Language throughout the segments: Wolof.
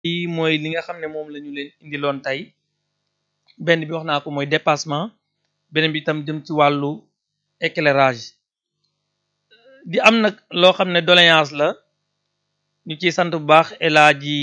lii mooy li nga xam ne moom la ñu leen indiloon tey benn bi wax naa ko mooy dépassement beneen bi itam jëm ci wàllu éclairage di am nag loo xam ne doléance la ñu ciy sant bu baax El Hadji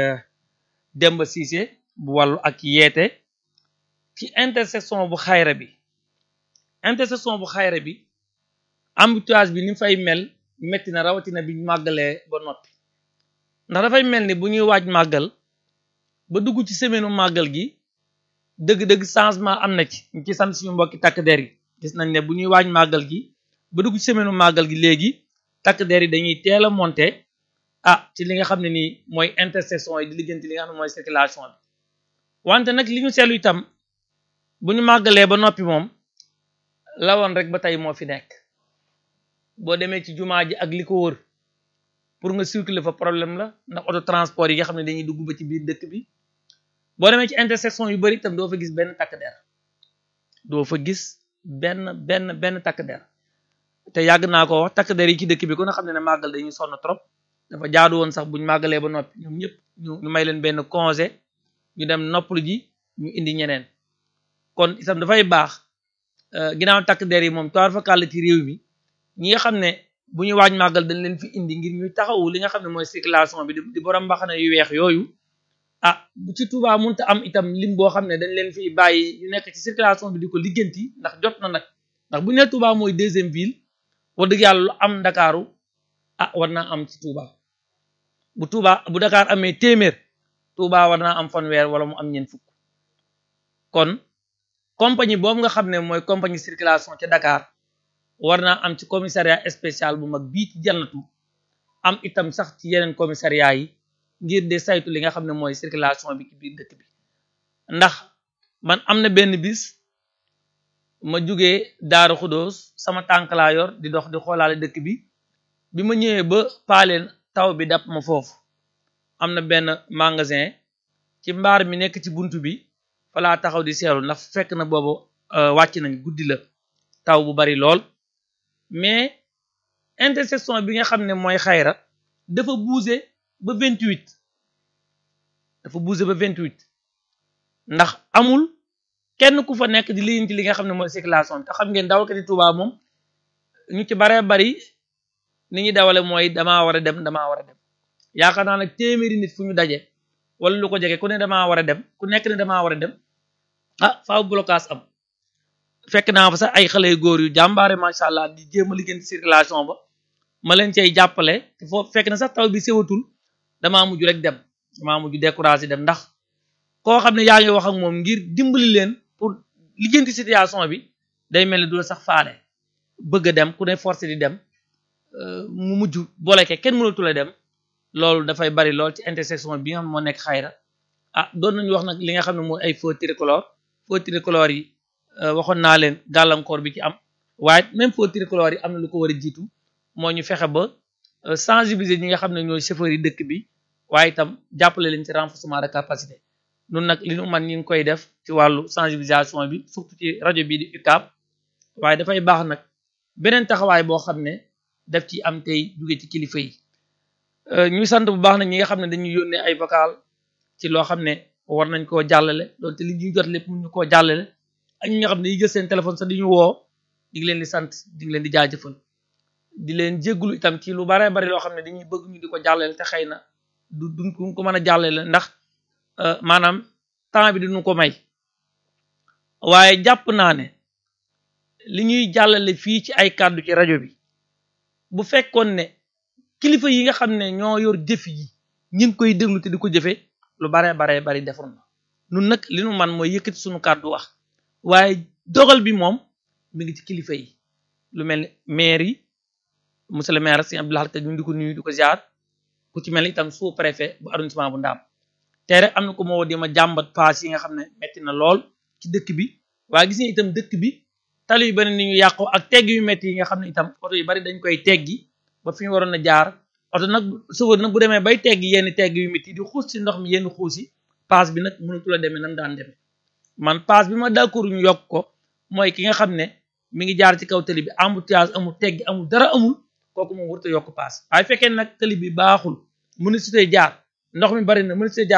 Demba Cissé bu wàllu ak yeete ci intersection bu xayra bi intersection bu xayra bi embouteillage bi ni fay mel metti na rawatina bi màggalee ba noppi ndax dafay mel ni bu ñuy waaj màggal ba dugg ci semaine màggal gi dëgg-dëgg changement am na ci ñu ci sant suñu mbokki takk der yi gis nañ ne bu ñuy waaj màggal gi ba dugg ci semaine màggal gi léegi takk der yi dañuy teel a monter ah ci li nga xam ne nii mooy intersection yi di lijjanti li nga xam ne mooy circulation bi wante nag li ñu seetlu itam bu ñu màggalee ba noppi moom lawoon rek ba tey moo fi nekk boo demee ci jumaa ji ak li ko wër pour nga circuler fa problème la ndax auto transport yi nga xam ne dañuy dugg ba ci biir dëkk bi boo demee ci intersection yu bari itam doo fa gis benn takk der doo fa gis benn benn benn takk der te yàgg naa ko wax takk der yi ci dëkk bi ku nga xam ne ne màggal dañuy sonn trop dafa jaadu woon sax buñ màggalee ba noppi ñoom ñëpp ñu ñu may leen benn congé ñu dem noppalu ji ñu indi ñeneen kon itam dafay baax ginnaaw takk der yi moom toir fa kàll ci réew mi ñi nga xam ne bu ñu waaj màggal dañ leen fi indi ngir ñuy taxawu li nga xam ne mooy circulation bi di borom mbaxana yu weex yooyu ah bu ci Touba mënta am itam lim boo xam ne dañ leen fi bàyyi ñu nekk ci circulation bi di ko ligganti ndax jot na nag ndax bu ñu nee Touba mooy deuxième ville wax dëgg yàlla lu am Ndakaaru ah war naa am ci Touba bu Touba bu Dakar amee téeméer Touba war naa am fanweer wala mu am ñeent fukk kon compagnie boobu nga xam ne mooy compagnie circulation ca Dakar war naa am ci commissariat spécial bu mag bii ci jannatu am itam sax ci yeneen commissariat yi ngir de saytu li nga xam ne mooy circulation bi ci biir dëkk bi ndax man am na benn bis ma jugee Daaru Xudóos sama tànk laa yor di dox di xoolaale dëkk bi bi ma ñëwee ba paaleen taw bi dab ma foofu am na benn magasin ci mbaar mi nekk ci buntu bi fa laa taxaw di seetlu ndax fekk na boobu wàcc nañ guddi la taw bu bari lool mais intersection bi nga xam ne mooy xayra dafa bouger ba vingt huit dafa bouger ba vingt huit ndax amul kenn ku fa nekk di liggéey ci li nga xam ne mooy circulation te xam ngeen dawalkati Touba moom ñu ci baree bari ni ñuy dawale mooy damaa war a dem damaa war a dem yaakaar naa nag téeméeri nit fu ñu daje wala lu ko jege ku ne damaa war a dem ku nekk ne damaa war a dem ah faaw blocage am fekk naa fa sax ay xale yu góor yu jàmbaare macha allah di jéem a liggéey circulation ba ma leen cay jàppale te foofu fekk na sax taw bi sewatul damaa mujj rek dem damaa mujj découragé dem ndax koo xam ne yaa ngi wax ak moom ngir dimbali leen pour liggéenti situation bi day mel ni du la sax faale bëgg a dem ku ne forcé di dem mu mujj boleke kenn mënatu la dem loolu dafay bari lool ci intersection bi nga xam moo nekk xayra ah doon nañu wax nag li nga xam ne mooy ay feu tricolore feu tricolore yi waxoon naa leen gàllankoor bi ci am waaye même feu tricolore yi am na lu ko war a jiitu moo ñu fexe ba sensibiliser ñi nga xam ne ñooy chauffeurs yi dëkk bi waaye itam jàppale leen ci renforcement de capacité nun nag li nu man ñi ngi koy def ci wàllu sensibilisation bi surtout ci rajo bii di UCAB waaye dafay baax nag beneen taxawaay boo xam ne daf ci am tey jóge ci kilifa yi ñuy sant bu baax nag ñi nga xam ne dañuy yónnee ay vocal ci loo xam ne war nañ koo jàllale loolu te li ñuy jot lépp mun ñu koo jàllale ak ñi nga xam ne yi jël seen téléphone sax di ñu woo di ngi leen di sant di ngi leen di jaajëfal di leen jégglu itam ci lu bare bari loo xam ne dañuy bëgg ñu di ko jàllale te xëy na du duñ ko mën a jàllale ndax maanaam temps bi duñu ko may waaye jàpp naa ne li ñuy jàllale fii ci ay kàddu ci rajo bi bu fekkoon ne kilifa yi nga xam ne ñoo yor jëf yi ñi ngi koy déglu te di ko jëfe lu bare bare bari defar na nun nag li nu man mooy yëkkati suñu kàddu wax waaye dogal bi moom mi ngi ci kilifa yi lu mel ni maire yi monsieur le maire Serigne Abdou Lahad Ka ñu di ko nuyu di ko ziar ku ci mel ni itam sous préfet bu arrondissement bu Ndaam te rek am na ko moo di ma jàmbat paas yi nga xam ne metti na lool ci dëkk bi waaye gis nga itam dëkk bi tali yu bari ni ñu yàqoo ak tegg yu metti yi nga xam ne itam oto yu bari dañ koy teggi ba fi ñu waroon a jaar oto nag chauffeur nag bu demee bay teggi yenn tegg yu metti di xuus ci ndox mi yenn xuus yi paas bi nag mënatu la demee nam daan demee man paas bi ma d'accord ñu yokk ko mooy ki nga xam ne mi ngi jaar ci kaw tali bi embouteillage amul teggi amul dara amul kooku moom warut a yokk paas waaye fekkee nag tali bi baaxul mënu si tey jaar ndox mi bari na mën see